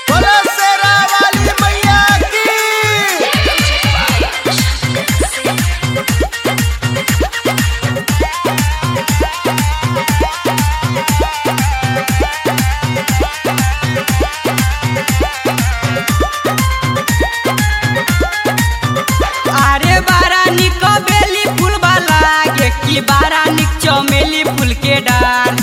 बोलो शेरा वाली मैया की अरे बारा निक बेली फूल वाला गे की बारा निक चमेली फूल के डार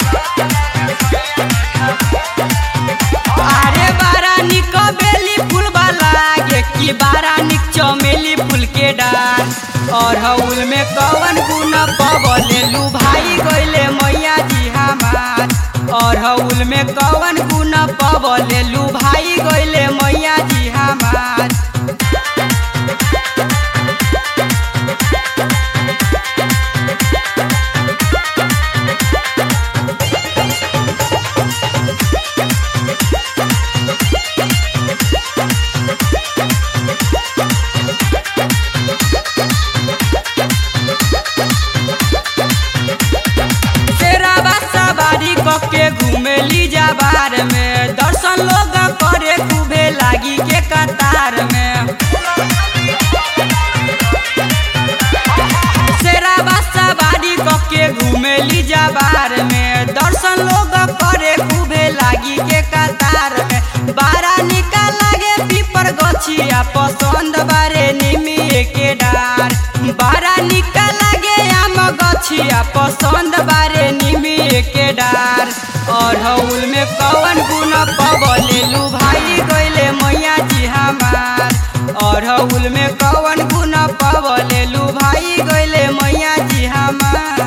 अरे बारा निक बेली फूल वाला गे की बारा निक चमेली फूल के डार और हउल में कवन गुण पवलेलू भाई गइले मैया जी हमार और हउल में कवन गुण पवलेलू भाई गइले मैया जी हमार शेराबा सवारी कके घूमेली जा बार में दर्शन लोग करे खूबे लागी के कतार में शेराबा सवारी कके घूमेली जा बार में दर्शन लोग करे खूबे लागी के कतार में बारा निकाल लागे पीपर गछिया पसंद बारे निमिए के डार बारा निकाल लागे आम गछिया पसंद बारे निमिए के डार और हउल में कवन गुण पवलेलू भाई गइले मैया जी हमार और हउल में कवन गुण पवलेलू भाई गइले मैया जी हमार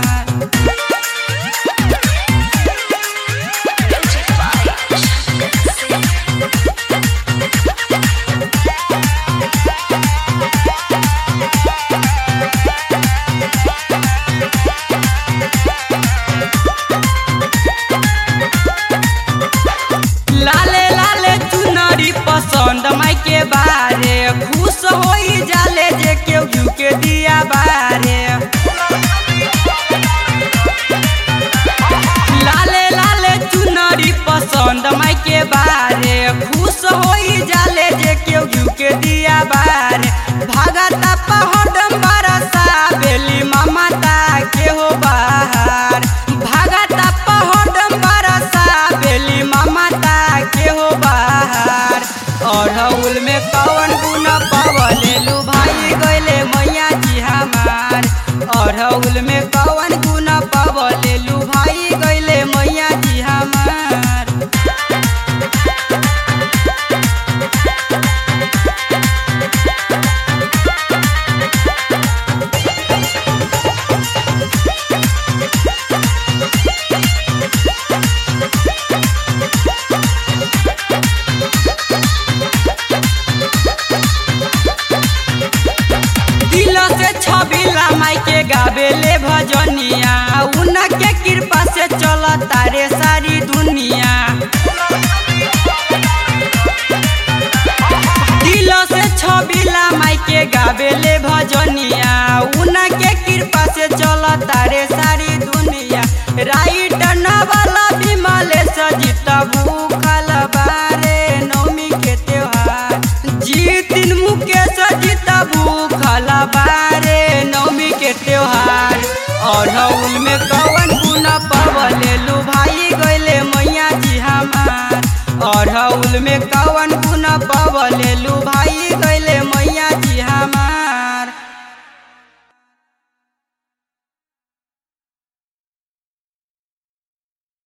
लाले लाले चुनरी पसंद माई के बारे खुश होई जाले जे केहू घिउ के दिया बारे लाले लाले चुनरी पसंद माई के बारे खुश होई जाले जे केहू घिउ के दिया बारे भागता पहडम बरसा बेली ममता के हो बाहर भागता पहडम बरसा बेली ममता के हो बाहर और हउल में कवन गुण पवलेलू भाई गइले मैया जी हमार और हउल में कवन गुण पवलेलू भाई गइले मैया जी हमार दिल से छबिला माई के गावेले भजनिया उनके कृपा से चल तारे सारी दुनिया दिल से छबिला माई के गावेले भजनिया उनके कृपा से चल तारे सारी दुनिया राइट नवाला विमले सजित भूखल बारे नौमी के त्योहार जीतिन मुकेश जीत भूखल बारे नौमी के त्योहार और हउल में कवन गुण पवलेलू भाई गइले मैया जी हमार और हउल में कवन गुण पवलेलू